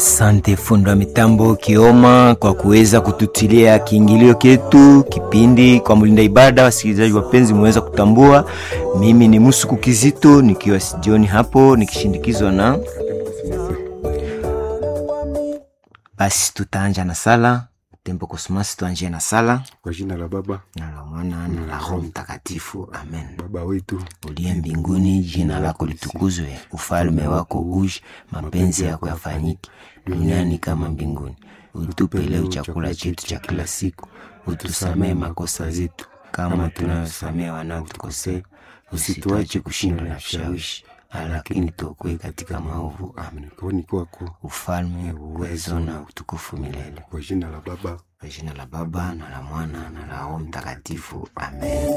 Asante fundi wa mitambo Kioma kwa kuweza kututilia kiingilio ketu kipindi kwa mlinda ibada. Wasikilizaji wapenzi, mweza kutambua mimi ni Musuku Kizito nikiwa sijioni hapo nikishindikizwa na basi, tutaanja na sala tembo kosmasi, tuanjie na sala Kwa jina la Baba na la Mwana na la Roho Mtakatifu, amen. Baba wetu uliye mbinguni, jina lako litukuzwe, ufalme wako uje, mapenzi yako yafanyike duniani kama mbinguni. Utupe leo chakula chetu cha kila siku, utusamee makosa zetu kama tunayosamea wanaotukosea, usituache kushindwa na vishawishi, lakini tuokoe katika maovu. Amen. kwani kwako Ufalme, uwezo na utukufu milele. kwa jina la Baba Kwa jina la Baba na la Mwana na la Roho Mtakatifu, amen.